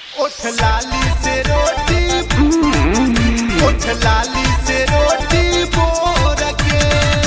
ओठ लाली से रोटी ओठ लाली से रोटी बोर के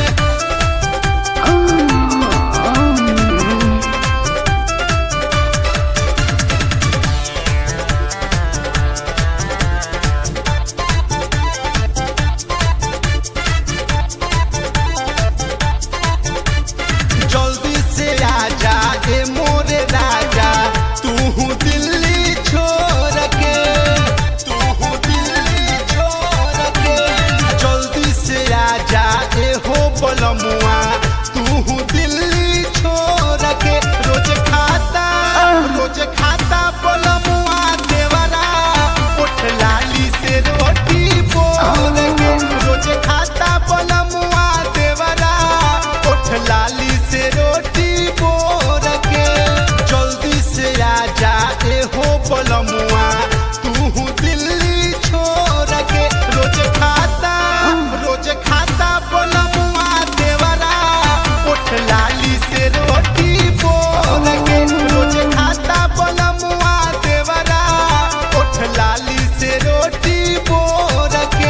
जल्दी से आजा ए मोरे राजा तू दिल्ली छोड़ के तू दिल्ली छोड़ के जल्दी से आजा ए हो बलमुआ तू दिल्ली छोड़ के रोज खाता रोज खाता बलमुआ देवरा उठ लाली से रोटी बोल के रोज खाता बलमुआ देवरा उठ लाली से रोटी बोर के जल्दी से आजा ए हो बलमुआ तू दिल्ली छोड़ के रोज खाता रोज खाता बलमुआ देवरा उठ लाली से रोटी बोर के रोज खाता बलमुआ देवरा उठ लाली से रोटी बोर के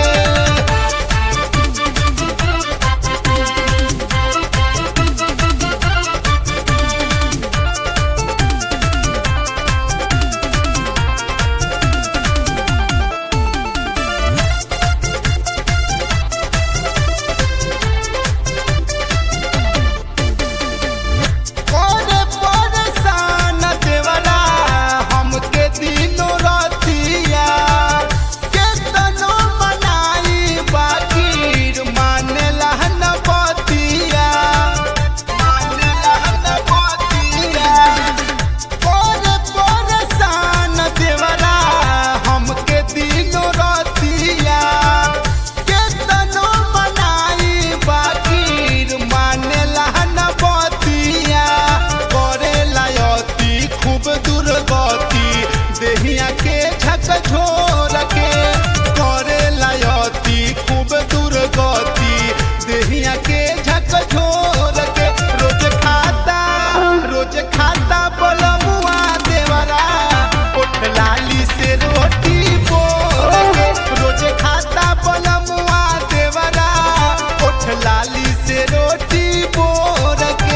कोरे परेशान देवरा हमके दिनो रतिया केतनो मनाई बाकीर मानेला न बतिया मानेला न बतिया कोरे परेशान देवरा हमके दिनो रतिया केतनो मनाई बाकीर मानेला न बतिया करेला अति खूब दुर्गति देहिया के झक झोर के करेला अति खूब दुर्गति देहिया के झक झोर के रोज खाता रोज खाता बलमुआ देवरा उठ लाली से रोटी बोर के रोज खाता बलमुआ देवरा उठ लाली से रोटी बोर के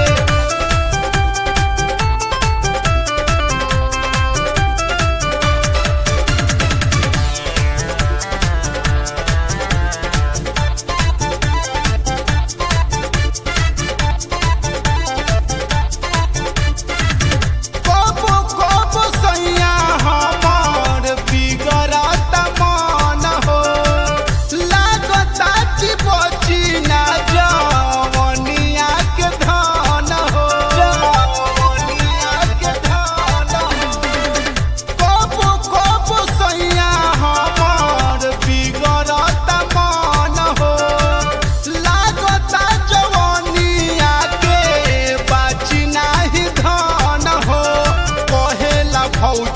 कबो कबो सैया हमर बिगड़त मन हो लागता कि बची ना जवनिया के धन हो जवनिया के धन हो कबो कबो सैया हमर बिगड़त मन हो लागता जवनिया के बाची नाही धन हो कहेला भौजी